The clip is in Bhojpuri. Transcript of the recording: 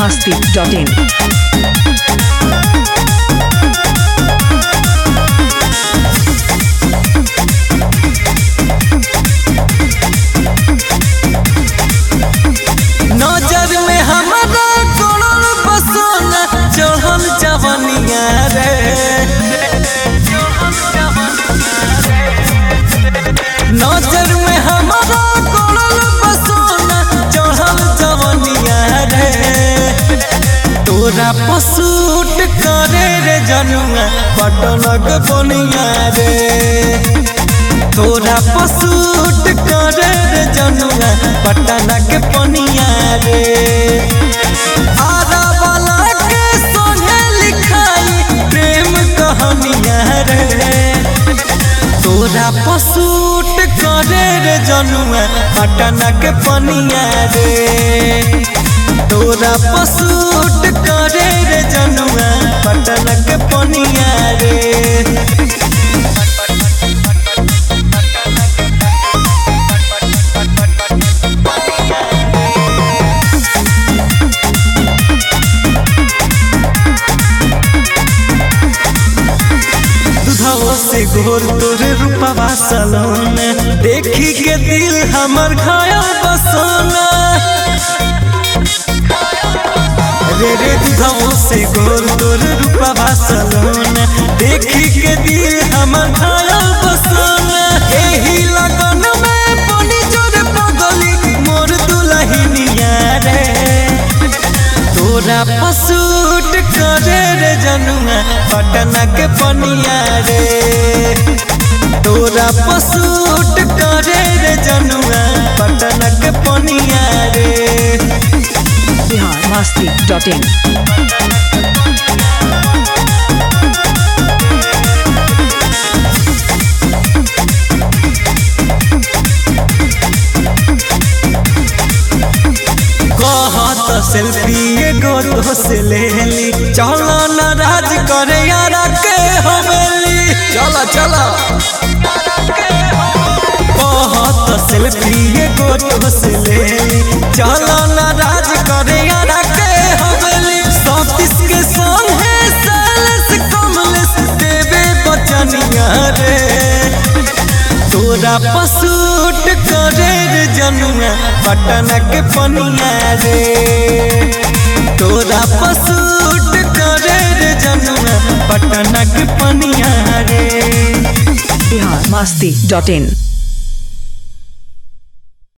masti.in. नजर में हमारा कोड़ल बसोना चढ़ल जवनिया रे नजर में हमारा कोड़ल बसोना चढ़ल जवनिया रे तोरा पसूट करे रे जनुआ पटनक बनिया रे तोरा पसूट करे रे जनुआ पटना के पनिया रे आरा वाला के सोने लिखाई प्रेम कहानिया रे तोरा पसूट करे रे जनुआ पटना के पनिया रे तोरा पसूट करे रे जनुआ पटना के पनिया रे दुधाओ से घोर तोरे रूपवा सलोन देखी के दिल हमर घायल बसोना रे रे दुधाओ से घोर तोरे रूपवा सलोन देखी के दिल हमर घायल बसोना एही लगन में बनी जोर पगली मोर दुलहिनिया रे तोरा पसूट करे रे जनुआ पटना के पनिया रे तोरा पसूट करे रे जनुआ पटना के पनिया रे Bihar masti.in. कहत सेल्फी एगो तो से ले ली चलो न राज करे यारा के हवेली चला चला कहत सेल्फी एगो तो से ले ली चलो न राज करे यारा के हवेली सतीश के संग है सालस कमलेश देवे बचनिया रे तोरा पसूट करे रे जनुआ पटना के पनिया रे तोरा पसूट करे रे जनुआ पटना के पनिया रे Bihar masti.in.